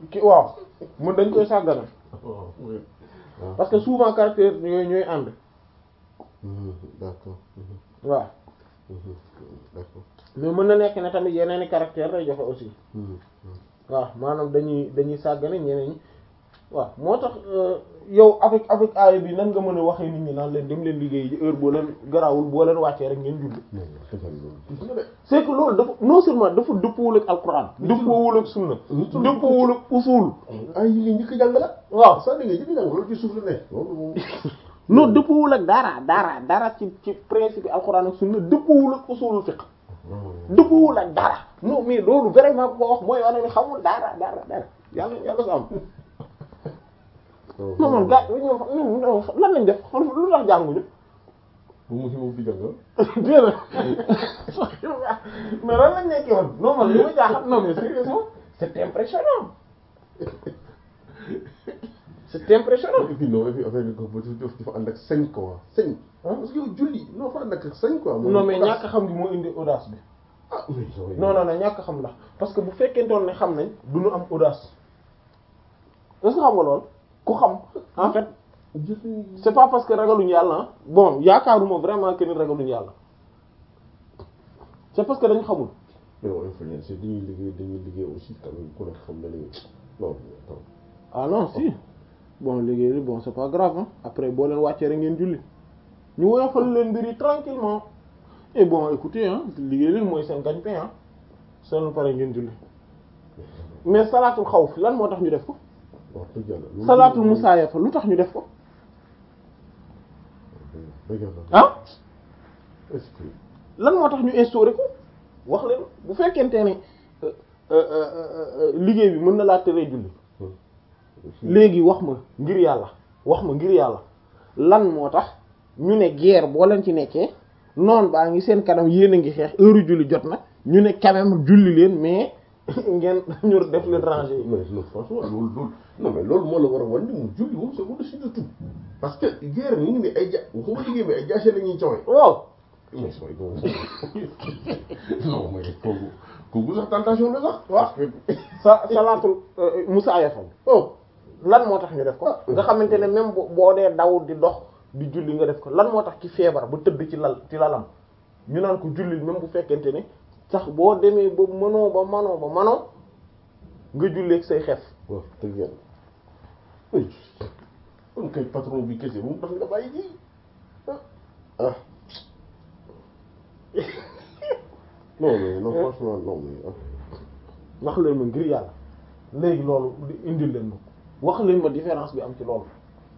ki waaw mun dañ koy sàggana waaw oui. waaw. parce que souvent caractère yooyu ñooy ànd Mhm, d'accord. Mhm, waaw mhm, d'accord. mais mën na nekk ne tamit yeneen i caractère lay joxe aussi Mhm, mhm. waaw maanaam dañuy dañuy sàggane ñeneen ñi waaw moo tax euh, yow avec avec aaya bi nan nga mën a waxee nit ñi naan leen dem leen liggéey ji heure boo leen garawul boo leen wàccee rek ngeen julli non non defal loolu. gis nga de. c'est que loolu dafa non seulement dafa dëppoowul ak alquran dëppoowul ak sunna Nitul- dëppoowul ak usul ay yi nga njëkk a jàng la. waaw saa di nga njëkk a jàng loolu ci suuf la ne. loolu moom. non dëppoowul ak dara dara dara ci ci principe alquran ak sunna dëppoowul ak usulul fiqh dëppoowul ak dara non mais loolu vraiment ko wax mooy wane ni xamul dara dara dara yàlla yàlla sa am non man gars ñoom ñoom lan lañ def xam lu tax jànguñu bu mu si moom di jàng. déedéet mais lan lañ nekkee woon non man li ma jaaxal non mais sérieusement c'est impressionnant c'est impressionnant et puis non et puis affaire bi ko ba dafa ànd ak sañ quoi sañ. parce que yow julli non fa ànd ak sañ quoi. non mais ñàkk xam gi moo indi audace bi ah oui oui. non non non ñàkk xam la parce que bu fekkentoon ne xam nañ du ñu am audace est-ce que xam nga lool ku xam en fait c'est pas parce que ragaluñu yàlla ah bon yaakaaruma vraiment que ni ragaluñu yàlla c'est parce que dañu xamul mais yow influence dañuy liggéey dañuy liggéey aussi quand même ku nekk xam na ne non non. ah non si bon léegi bon c'est pas grave hein après boo leen wàccee rek ngeen julli ñu woyofal leen mbir yi tranquillement et bon écoutez hein liggéey leen mooy seen gagne-pain hein seen pare ngeen julli mais salaatul xawf lan moo tax ñu def ko wax dëgg yàlla. loolu salaatul musaayafa lu tax ñu def ko dëgg yàlla. ah est-ce que. lan moo tax ñu instauré ko wax leen bu fekkente ne euh, euh, euh, euh, liggéey bi mën na laa teree julli léegi wax ma ngir yàlla wax ma ngir yàlla lan moo tax ñu ne guerre boo leen ci nekkee noon baa ngi seen kanam yéen a ngi xeex heure julli jot na ñu ne quand même julli leen mais ngeen ñu def leen ranger yi mais non franchement loolu loolu non mais loolu moo la war a wan ni mu julli moom c'est au-dessus de tout parce que guerre ni ngi ne ay ja waxuma liggéey mais ay jaase la ñuy coowe waaw mais sooy boobu non mais kooku kooku sax tentation la sax waaw sa salaatul musaayafa oh lan moo tax ñu def ko nga xamante ne même bo- boo dee daw di dox di julli nga def ko lan moo tax ki feebar ba tëdd ci lal ci lalam ñu naan ko julli même bu fekkente ne sax boo demee ba mënoo ba manoo ba manoo nga julleeg say xef waaw dëgg yàlla oui kon kay patron bi kese bu mu tax nga bàyyi ji ah non mais non franchement non mais ah wax leen ma ngir yàlla léegi loolu di indil leen ma wax leen ma différence bi am ci loolu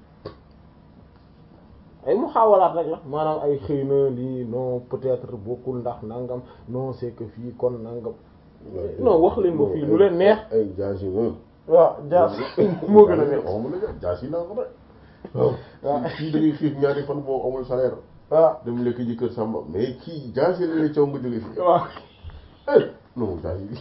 ay mu xaawalaat rek la maanaam ay xëy na lii non peut-être bokkul ndax nangam non c'est que fii kon nangam non wax leen ma fii lu leen neex ay jaas yi moom waaw jaas moo gën a neex waxuma la jaas yi laa ko rek waaw kii da ngay xiif ñaari fan boo amul salaire waaw dem lekk ji kër Samba mais kii jaas yi la lay coow nga jóge fii waaw eh non jaas yi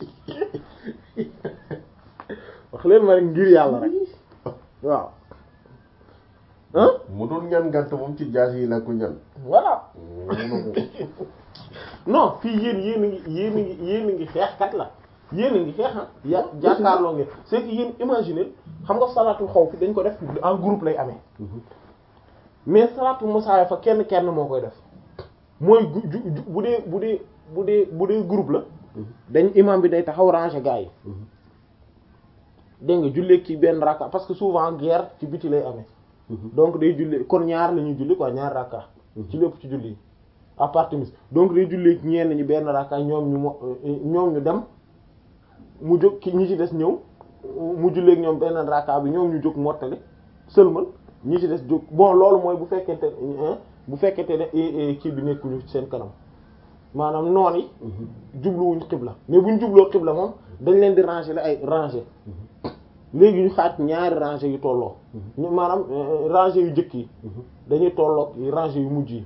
wax leen ma rek ngir yàlla rek waaw ah mu doon ñaan gàtt moom ci jaas yi laa ko ñaan voilà mun na ko non fii yéen yéen a ngi yéen a ngi yéen a ngi xeexkat la yéen a ngi xeex ah ya jàkkaarloo ngeen c'est que yéen imaginer xam nga salaatul xawf dañ ko def en groupe lay amee mais salaatul musaaya fa kenn kenn moo koy def mooy gu ju ju- bu dee bu dee bu dee bu dee groupe la dañ imam bi day taxaw ranger gars yi dégg nga jullee ci benn rakka parce que souvent guerre ci biti lay amee donc day jullee kon ñaar la ñuy julli quoi ñaar rakka ci lépp ci julli yi à part timis donc day jullee ñenn ñi benn rakka ñoom ñu mo ñoom ñu dem mu jóg ki ñi ci des ñëw mu jullee ak ñoom benn rakka bi ñoom ñu jóg mottali sëlmal ñi ci des jóg bon loolu mooy bu fekkente ne bu fekkente ne eh, eh, kii bi nekkuñu seen kanam maanaam noon yi jubluwuñ xibla mais buñ jubloo xibla moom dañ leen di ranger la ay ranger léegi ñu xaaj ñaari ranger yu tolloo ñu maanaam euh, ranger yu jëkk yi dañuy tolloo yi ranger yu mujj yi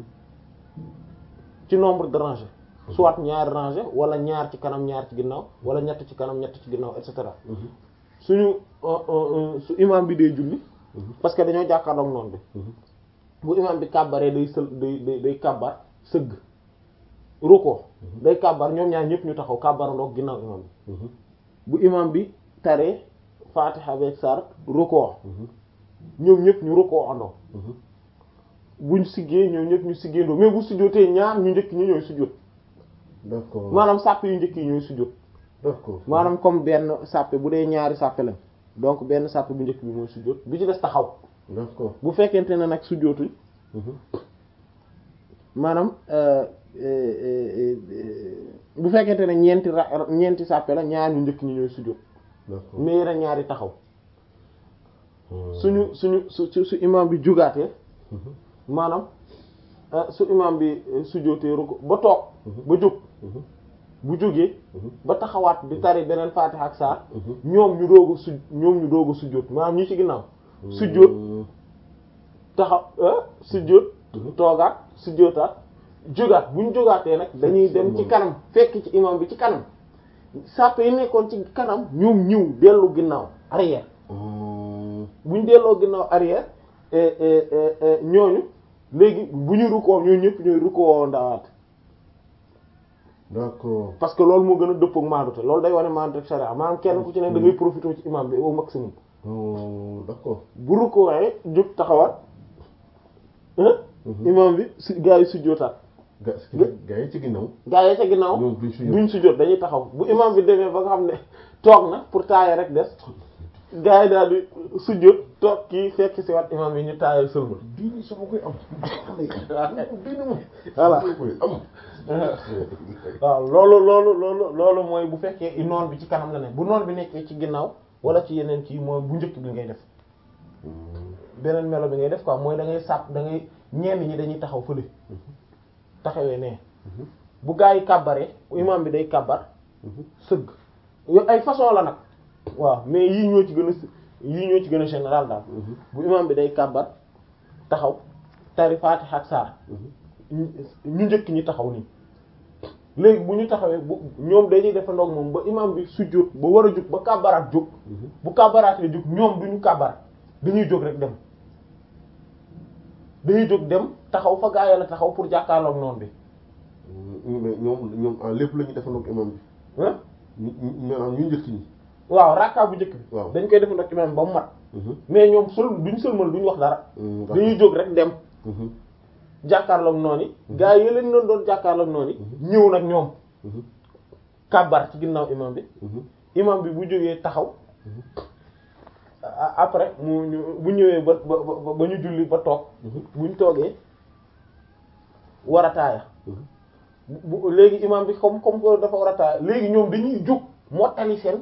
ci nombre de rangées soit ñaari ranger wala ñaar ci kanam ñaar ci ginnaaw wala ñett ci kanam ñett ci ginnaaw et cetera suñu euh, euh, su imam bi dee julli parce que dañoo jàkkaarloog noonu bi bu imam bi kàbbaree day sël day day day kàbbar sëgg ruko day kàbbar ñoom ñaar ñëpp ñu taxaw kàbbarandoog ginnaaw imam bi bu imam bi tare fatiha beeg sar rukkoo ñoom ñëpp ñu rukkoo andoo buñ siggee ñoom ñëpp ñu siggeendoo mais bu sujjóotee ñaar ñu njëkk ñi ñooy sujjóot d'accord maanaam sàppe yu njëkk yi ñooy sujjóot d'accord maanaam comme benn sàppe bu dee ñaari sàppe lañ donc benn sàppe bu njëkk bi mooy sujjóot bi ci des taxaw d'accord bu fekkente ne nag sujjóotuñ maanaam bu fekkente ne ñeenti ra ñeenti sàppe la ñaar ñu njëkk ñi ñooy sujjóot d'accord mais yeneen ñaari taxaw suñu suñu su su su imam bi jugaatee maanaam ah, su imam bi eh, sujjóotee ruku ba toog ba jóg bu jógee ba taxawaat di tari beneen faatiha ak saar ñoom ñu doog a su ñoom ñu doog a sujjóot maanaam ñi ci ginnaaw sujjóot taxaw ah sujjóot toogaat sujjóotaat jógaat bu ñu jógaatee nag dañuy dem ci kanam fekk ci imam bi ci kanam sàppe yi nekkoon ci kanam ñoom ñëw dellu ginnaaw arrière bu ñu delloo ginnaaw arrière eh, eh, eh, eh, ñooñu léegi bu ñu rukkoo ñooñu ñëpp ñooy rukkoo ndawaat d'accord parce que loolu moo gën a dëppoo ak maandute loolu day wane maandute ak sharia maanaam kenn ku ci ne da ngay profité ci imam bi au maximum Oh, d'accord bu rukkoo waaye jóg taxawaat ah imam bi su gaa yi sujjóotaat ga gaa yi ci ginnaaw gaa yi ca ginnaaw ñoom duñ sujjóot. duñ sujjóot dañuy taxaw bu imam bi demee ba nga xam ne toog na pour taaye rek des gaa yi daal di sujjóot toog kii fekk si waat imam bi ñu taayal sëlmal diini sama koy am diini moom Voilà. sama koy am waaw loolu loolu loolu loolu mooy bu fekkee noon bi ci kanam la ne bu noon bi nekkee ci ginnaaw wala ci yeneen kii mooy bu njëkk bi ngay def beneen melo bi ngay def quoi mooy da ngay sàpp da ngay ñenn ñi dañuy taxaw fële taxawee nee bu gaa yi kàbbaree imam bi day kàbbar sëgg yooyu ay façon la nag waaw mais yii ñoo ci gën a s- yii ñoo ci gën a général daal bu imam bi day kàbbar taxaw tari Faatiha ak saar ñu ñu njëkk ñi taxaw nii léegi bu ñu taxawee bu ñoom dañuy defandoog moom ba imam bi sujjóot ba war a jóg ba kàbbaraat jóg bu kàbbaraatee jóg ñoom duñu kàbbar dañuy jóg rek dem dañuy jóg dem taxaw fa gaa yàlla taxaw pour jàkkaarloog noonu bi mais ñoom ñoom en lépp la ñuy defandoo imam bi ah ñu ñu maanaam ñu njëkk ñi waaw rakka bu njëkk bi Waaw. dañ koy defandoog imam ba mu mat mais ñoom sol duñ sëlmal duñ wax dara dañuy jóg rek dem jàkkaarloog noonu yi gaa yi leen doon doon jàkkaarloog noonu yi ñëw nag ñoom kàbbar ci ginnaaw imam bi imam bi bu jógee taxaw a- après mu ñu bu ñëwee ba ba ba ba ñu julli ba toog buñ toogee war a taaya bu bu- léegi imam bi comme comme que dafa war a taaya léegi ñoom dañuy jóg mottali seen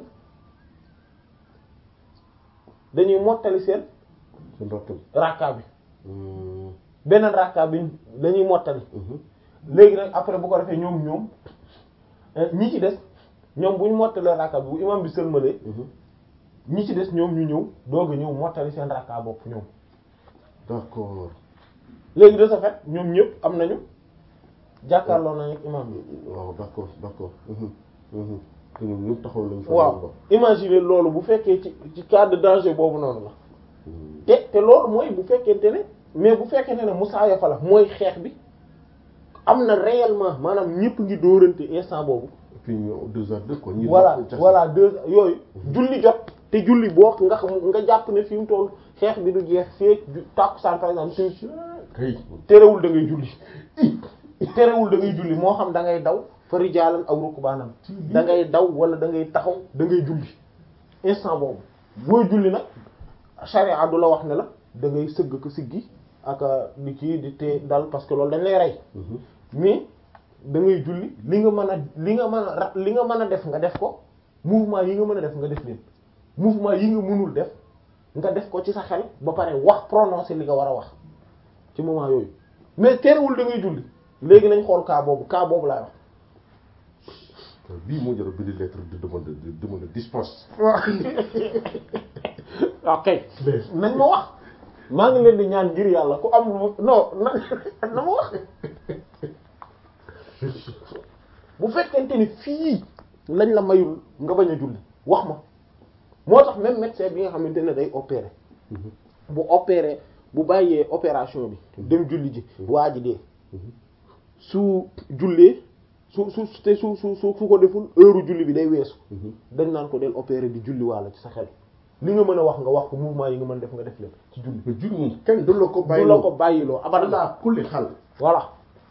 dañuy mottali seen seen rakk rakka bi bi beneen rakka bi dañuy mottali léegi nag après bu ko defee ñoom ñoom eh, ñi ci des ñoom bu ñu mottalee rakka bi bu imam bi sëlmalee ñi ci des ñoom ñu ñëw doog a ñëw mottali seen rakka bopp ñoom d'accord léegi de ce fait ñoom ñëpp am nañu jàkkaarloo nañu ak imam bi waaw d'accord d'accord te ñoom ñëpp taxaw lañ fa waaw imaginer loolu bu fekkee ci ci cas de danger boobu noonu la te te loolu mooy bu fekkente ne mais bu fekkente ne musaaya fa la mooy xeex bi am na réellement maanaam ñëpp ngi dóorante instant boobu et puis ñu deux heures deux quoi ñi voilà jàpp- voilà deux yooyu julli jot te julli boo nga xam nga jàpp ne fi mu toll xeex bi du jeex fee tàkkusaan par exemple si kay terewul da ngay julli terewul da ngay julli moo xam da ngay daw fa rijaalan aw rukbaanan da ngay daw wala da ngay taxaw da ngay julli instant boobu booy julli nag charia du la wax ne la da ngay sëgg ko siggi ak di kii di te dal parce que loolu dañ lay rey mais da ngay julli li nga mën a li nga mën a ra- li nga mën a def nga def ko mouvement yi nga mën a def nga def leen mouvement yi nga mënul def nga def ko ci sa xel ba pare wax prononcer li nga war a wax ci moment yooyu mais terewul da ngay julli léegi nañ xool cas boobu cas boobu laay wax bii moo jar a bind lettre de demande de demande de dispense ok nañ ma wax maa ngi leen di ñaan ngir yàlla ku am lu non na na ma wax bu fekkente ni fii lañ la mayul nga bañ a julli wax ma moo tax même médecin bi nga xamante ne day opérer bu opérer bu bàyyee opération bi dem julli ji waa ji dee su jullee su su te su su su su ko deful heure julli bi day weesu dañ naan ko del opérer di julli walla ci sa xel li nga mën a wax nga wax ko mouvement yi nga mën def nga def leen ci julli mais julli moom kenn du la ko du bàyyi la ko bàyyiloo abadan ala kulli xal voilà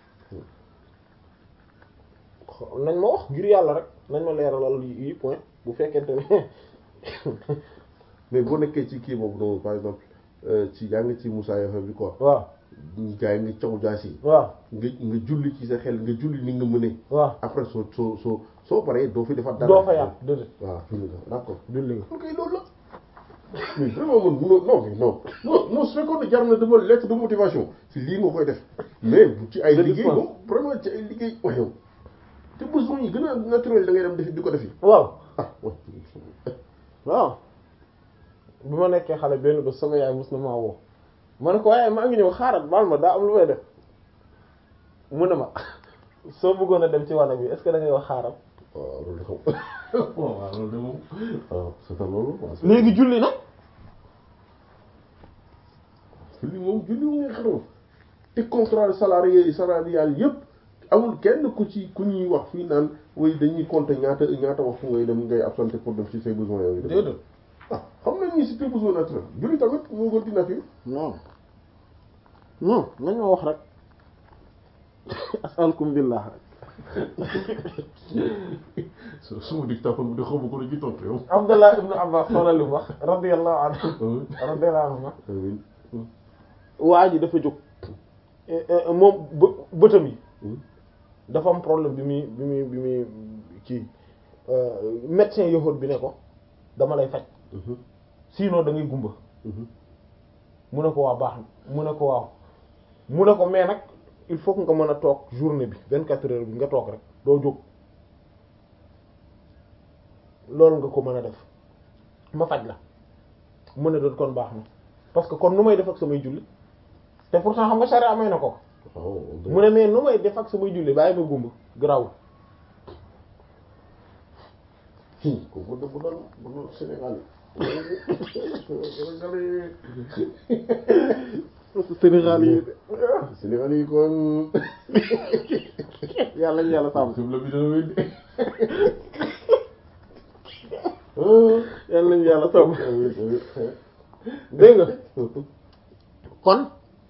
nañ ma wax ngir yàlla rek nañ ma leeralal yi point bu fekkente ne mais boo nekkee ci kii boobu noonu par exemple euh, ci yaa ngi ci Moussa Yafa bi quoi waaw gaa yi nga caw jaas yi waaw nga nga julli ci sa xel nga julli ni nga mënee waaw après soo soo soo soo paree doo fi defaat dara doo fa yàq déedéet waaw julli nga d'accord julli nga ok loolu la mais vraiment man munoo non mais non non non su fekkoon ne jar na dama lettre de motivation ci lii nga koy def mais bu ci ay De liggéey dispense. moom vraiment ci ay liggéey wax yow te besoin yi gën a naturel da ngay dem defi di ko defi waaw ah ouais. waaw bi ma nekkee xale benn bés sama yaay mos na maa woo ma ne ko waaye maa ngi ñëw xaaral baal ma daa am lu may def mu ne ma soo bëggoon a dem ci wanag bi est-ce que da ngay wax xaaral waaw loolu de xam waaw waaw loolu de moom waaw c'est ça loolu waaw c'est- léegi julli nag julli moom julli moom nga xaroon te contrat salarié salarial yëpp amul kenn ku ci ku ñuy wax fii naan way dañuy compter ñaata ñaata waxtu ngay dem ngay absenté pour dem ci say besoins yooyu déedéet ah xam nañ ni c'est un besoin naturel julli tamit moo gën di nature non non nañ ma wax rek asalkum billah su suma dictaphone bi di xamu ko ci tontu yow Abdullah ibn Abbas xoolal li mu wax radiyallahu anhu radiyallahu anhu amiin waa ji dafa jóg eh, eh, moom bë- bëtam yi dafa am problème bi muy bi muy bi muy kii médecin yahut bi ne ko dama lay faj sinon da ngay gumba mu ne ko waa baax na mu ne ko waaw mu ne ko mais nag il faut que nga mën a toog journée bi vingt quatre heures bi nga toog rek doo jóg loolu nga ko mën a def ma faj la mu ne doon kon baax na parce que kon nu may def ak samay julli te pourtant xam nga charia may na ko waaw mu ne mais nu may def ak samay julli bàyyi ma gumba garaawul kooku de bu doon bu doon Sénégal Sénégal yi Sénégal yi kon yàlla ñu yàlla sàmm xibla bi dana wéy yàlla ñu yàlla sàmm de dégg nga kon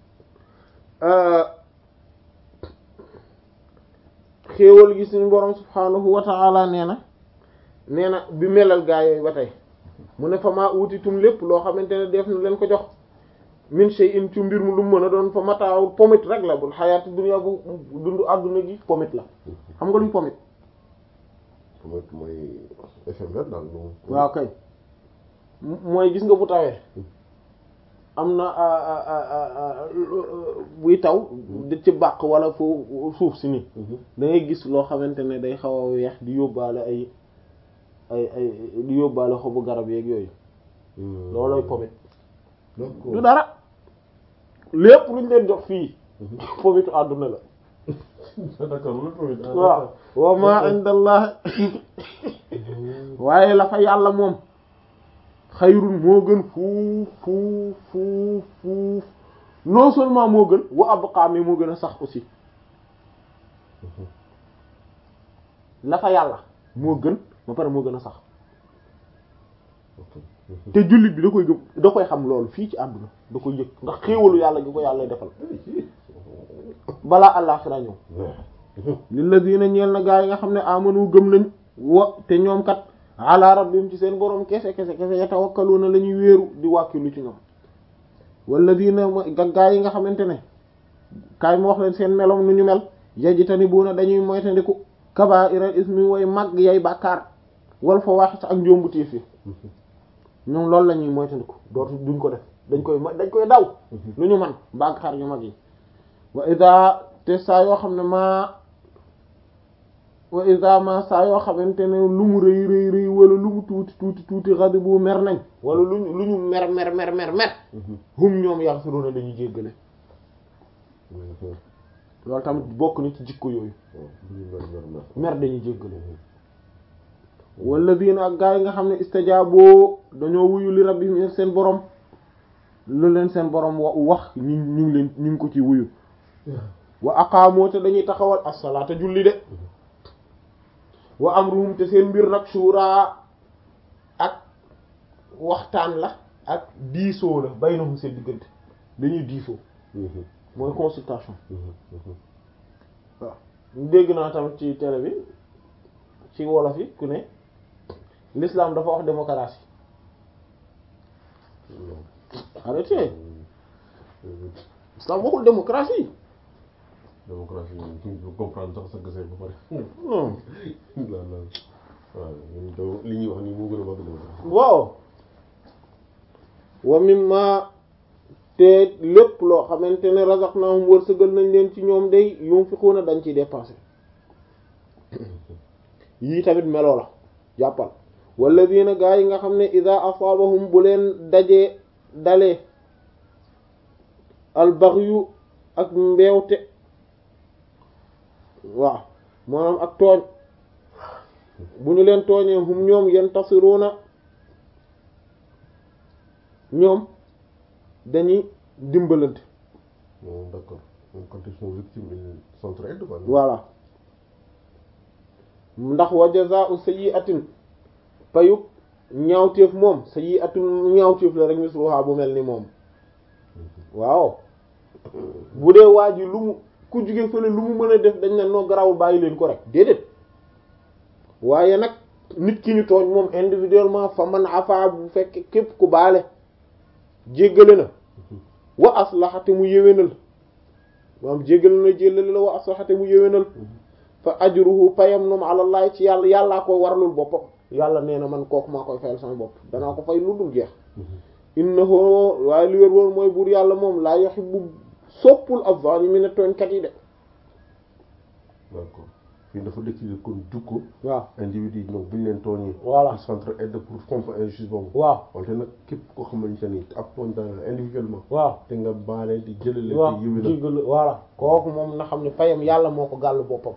xéewal gi suñu borom subhaanahu wa ta'ala nee na nee na bi melal gaa yooyu ba tey mu ne fa maa utitum lépp loo xamante ne def na leen ko jox min shay'in ci mbir mu lu mu mën a doon fa mataawul pomit rek la bul xayaati dunya bu dundu àdduna gi pomit la xam nga luy pomit mooy mooy éphémère daal moom waaw kay M- mooy gis nga bu tawee am na ah, ah, ah, ah, buy taw di ci bàq wala fu suuf si nii da ngay gis loo xamante ne day xaw a weex di yóbbaale ay ay ay di yóbbaale xobu garab yeeg yooyu loolooy pomit d'accord du dara lépp luñ leen jox fii pomitu àdduna la d'accord loolu tamit waaw wa ma indallah waaye la fa yàlla moom xayrun moo gën fuuf fuuf fuuf fuuf non seulement moo gën wa abqa mais moo gën a sax aussi la fa yàlla moo gën ba pare moo gën a sax te jullit bi da koy gëm da koy xam loolu fii ci àdduna da koy yëg ndax xéewalu yàlla gi ko yàlla defal balaa àllaaxira ñëw lilladina ñeel na gaa yi nga xam ne amanu gëm nañ wa te ñoom kat ala rabbihim ci seen borom kese kese kese yatawakkaluna la ñuy wéeru di wàkkilu ci ñoom walladina ga gaa yi nga xamante ne kaay mu wax leen seen melom nu ñu mel yajtanibuuna dañuy moytandiku kabaa'iral ismi way mag yay bàkkaar wal fawaahisha ak njombu tiif yi ñoom loolu la ñuy moytandiku dootu duñ ko def dañ koy dañ koy daw lu ñu man bàkkaar yu mag yi wa ida te saa yoo xam ne maa wa ida ma saa yoo xamante ne lu mu rëy rëy rëy wala lu mu tuuti tuuti tuuti xadi bu mer nañ wala lu ñu lu ñu mer mer mer mer mer hum ñoom yaxsiruna dañuy jéggale loolu tamit bokk na ci jikko yooyu mer dañuy jéggale walladina ak gaa yi nga xam ne istajaaboo dañoo wuyu li rabbihim seen borom lu leen seen borom wa wax ñu ñu ngi leen ñu ngi ko ci wuyu wa aqaamoo te dañuy taxawal as-salaata julli de wa amruhum te seen mbir nag shura ak waxtaan la ak diisoo la baynahum seen diggante dañuy diisoo mooy consultation waaw dégg naa tamit ci télé bi ci wolof yi ku ne l'islam dafa wax démocratie arrêtez l'islam waxul démocratie démocratie moom bu comprendre sax sa gësee ba pare non la la waaw ñun doo li ñuy wax nii moo gën a mag démocratie waaw wa mimma te lépp loo xamante ne razaqnahum wërsëgal nañ leen ci ñoom day yunfiquna dañ ciy dépenser yii tamit meloo la jàppal walladina gaa yi nga xam ne ida asaabahum bu leen dajee dalee albaghyu ak mbeewte waaw maanaam ak tooñ bu ñu leen tooñee hum ñoom yantasiruna ñoom dañuy dimbalante bon d'accord donc quand ils sont victimes ils s'entraident quoi voilà ndax wa jazaa'u sayyi'atin payub ñaawteef moom sayyi'atun ñaawteef la rek misluha bu mel ni moom waaw bu dee waa ji lu mu ku jóge fële lu mu mën a def dañ ne noo garawul bàyyi leen ko rek déedéet waaye nag nit ki ñu tooñ moom individuellement fa man afa bu fekk képp ku baale jéggale na wa aslaxate mu yéwénal maanaam jéggale na jéllale la wa aslaxate mu yéwénal fa ajruhu payam noom alallahi ci yàlla yàllaa koy waralul boppam yàlla nee na man kooku maa koy fayal sama bopp danaa ko fay lu dul jeex innahu waaye li wér woon mooy buur yàlla moom laa yuhibbu soppul az-zaalimiina tooñkat yi de d'accord fii dafa décider kon jukko waaw individu yi ñoom bu ñu leen tooñee Voilà. ils s'entraident pour contre injustice boobu waaw wante nag képp koo xamante ni ab tooñ dana la individuellement waaw te nga baale di jëlale waaw te yëwénal jéggal voilà kooku moom na xam ne payam yàlla moo ko gàll boppam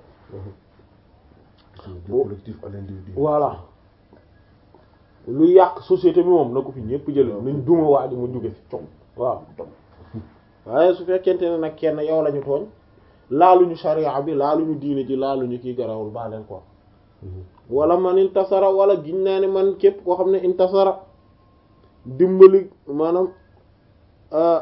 du collectif à l'individu voilà lu yàq société bi moom na ko fi ñépp jële nañ duma waa ji mu jóge fi com waaw com waaye su fekkente ne nag kenn yow lañu tooñ laaluñu sharia bi laaluñu diine ji laaluñu kii garawul baa leen ko wala man intasara wala giñ naa ne man képp koo xam ne intasara dimbali maanaam ah,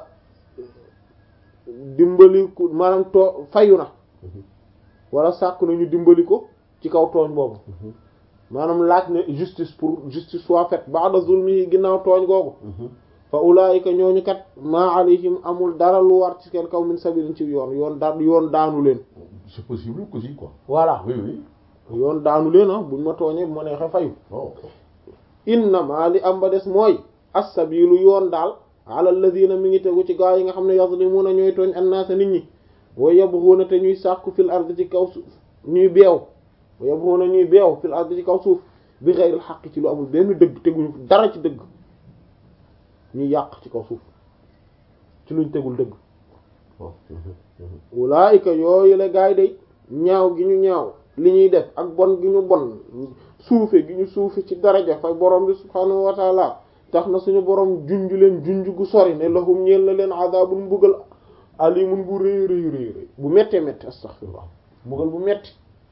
dimbali ku maanaam too fayu na wala sàkk nañu dimbali ko ci kaw tooñ boobu maanaam laaj ne justice pour justice soit faite ba'da zulmihi ginnaaw tooñ googu fa ulaayika ñooñu kat maa alayhim amul dara lu war ci seen kaw min sabilin ci yoon yoon da yoon daanu leen c'est possible aussi quoi voilà oui oui yoon daanu leen ah buñ ma tooñee bu ma neexee fayu waaw innama li am ba des mooy as-sabilu yoon daal ala alladhina mi ngi tegu ci gaa yi nga xam ne yazlimuna ñooy tooñ annaasa nit ñi wa yabghuna te ñuy sàkku fil ardi ci kaw suuf ñuy beew wa yabghuna ñuy beew fil ardi ci kaw suuf bi ghayril haqq ci lu amul benn dëgg teguñu dara ci dëgg ñuy yàq ci kaw suuf ci luñ tegul dëgg waaw ulaayika yooyu la gaay day ñaaw gi ñu ñaaw li ñuy def ak bon gi ñu bon suufe gi ñu suufe ci daraja fay borom bi subhaanahu wa taala tax na suñu borom junj leen junj gu sori ne lahum ñeel na leen azabun mbugal alimun bu rëy rëy rëy rëy bu méttee métti astaghfirullah mbugal bu metti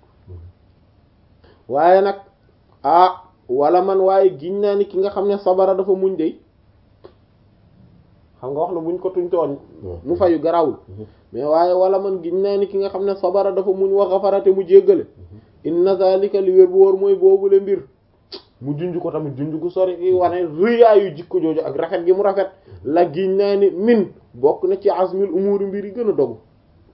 waaye nag ah wala man waaye giñ naa ni ki nga xam ne sabara dafa muñ dey xam nga wax na buñ ko tuñ tooñ mu fayu garawul mais waaye wala man giñ naa ni ki nga xam ne sabara dafa muñ wa xafarate mu jéggale inna zalika li wér bu wóor mooy boobule mbir mu junj ko tamit junj ko sori i wane rëyaayu jikko jooju ak rafet gi mu rafet la giñ naa ni min bokk na ci azmil umuri mbir yi gën a dogu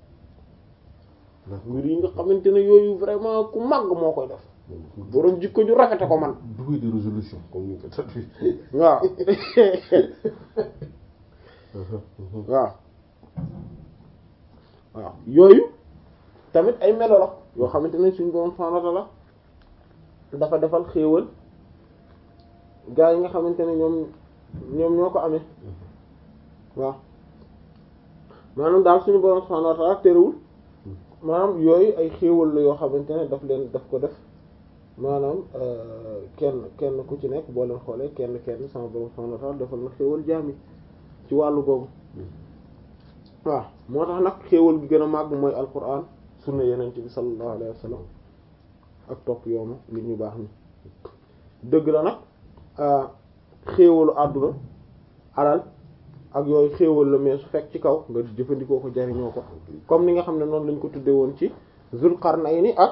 mbir yi nga xamante ne yooyu vraiment ku màgg moo koy def boroom jikko ju rafete ko man doué de résolution comme ni ko traduit waaw waaw waaw yooyu tamit ay melo la yoo xamante ne suñu borom subhanahu wa ta'ala dafa defal xéewal gaa yi nga xamante ne ñoom ñoom ñoo ko amee waaw maanaam daal suñu borom subhanahu wa ta'ala terewul maanaam yooyu ay xéewal la yoo xamante ne daf leen daf ko def maanaam kenn kenn ku ci nekk boo leen xoolee kenn kenn sama borom subhanahu wa ta'ala defal na xéewal jaam yi ci wàllu googu waaw moo tax nag xéewal gi gën a màgg mooy alquran sunna yeneen bi sallallahu alayhi wa sallam ak topp yoonu nit ñu baax ñi dëgg la nag xéewalu àdduna alal ak yooyu xéewal la mais su fekk ci kaw nga jëfandikoo ko jariñoo ko comme ni nga xam ne noonu lañ ko tudde woon ci Zulqarnayni ak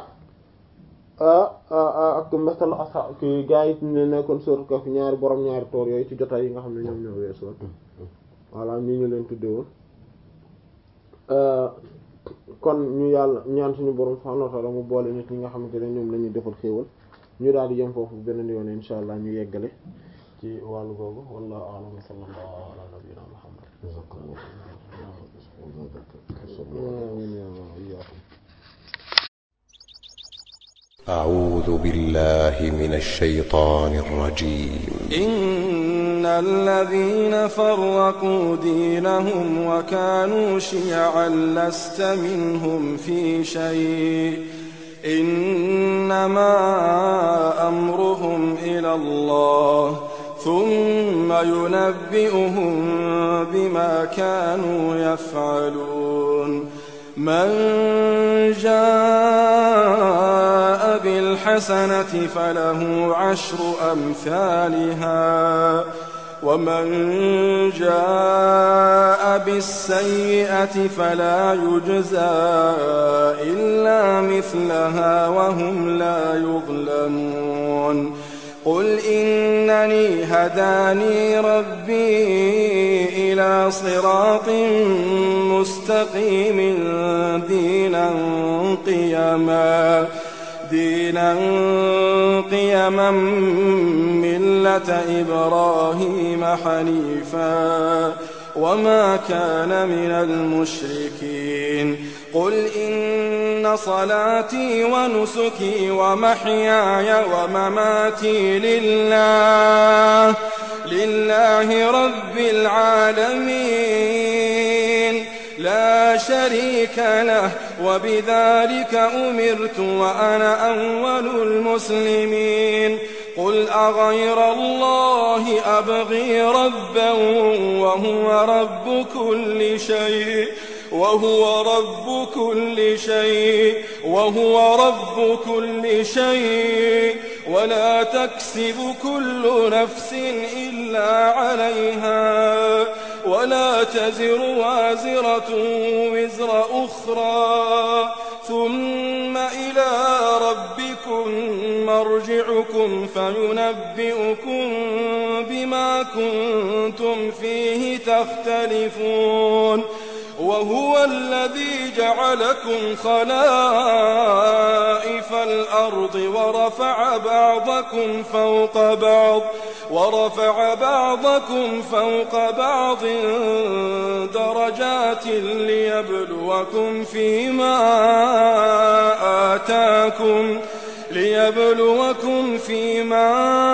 ak masal asa ki gaa yi ne nekkoon sóorat Kahf ñaari borom ñaari toor yooyu ci jotaay yi nga xam ne ñoom ñoo weesoon voilà ñu ñu leen tudde woon kon ñu yàlla ñaan suñu borom subhanahu wa ta'ala mu boole nit ñi nga xamante ne ñoom la ñuy defal xéewal ñu daal di yem foofu beneen yoon insha allah ñu yeggale ci wàllu googu wallahu a'lam wa sallallahu ala nabiyyina muhammad أعوذ بالله من الشيطان الرجيم إن الذين فرقوا دينهم وكانوا شيعا لست منهم في شيء إنما أمرهم إلى الله ثم ينبئهم بما كانوا يفعلون من جاء بالحسنة فله عشر أمثالها ومن جاء بالسيئة فلا يجزى إلا مثلها وهم لا يظلمون قل إنني هداني ربي إلى صراط مستقيم دينا قيما دينا قيما ملة إبراهيم حنيفا وما كان من المشركين قل إن صلاتي ونسكي ومحياي ومماتي لله لله رب العالمين لا شريك له وبذلك أمرت وأنا أول المسلمين قل أغير الله أبغي ربا وهو رب كل شيء وهو رب كل شيء وهو رب كل شيء ولا تكسب كل نفس إلا عليها ولا تزر وازرة وزر أخرى ثم إلى ربكم مرجعكم فينبئكم بما كنتم فيه تختلفون وهو الذي جعلكم خلائف الأرض ورفع بعضكم فوق بعض ورفع بعضكم فوق بعض درجات ليبلوكم فيما آتاكم ليبلوكم فيما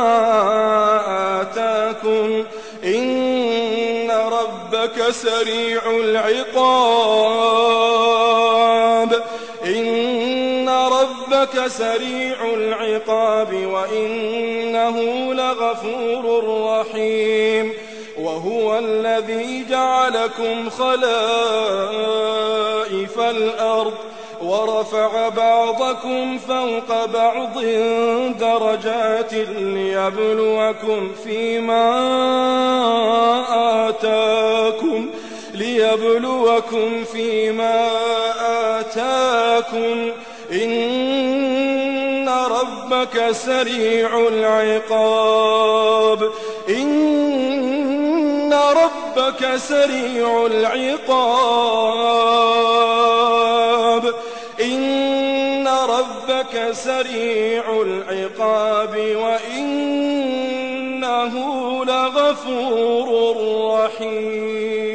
آتاكم إن ربك سريع العقاب إن ربك سريع العقاب وإنه لغفور رحيم وهو الذي جعلكم خلائف الأرض ورفع بعضكم فوق بعض درجات ليبلوكم فيما آتاكم ليبلوكم فيما آتاكم إن ربك سريع العقاب إن ربك سريع العقاب إن ربك سريع العقاب وإنه لغفور رحيم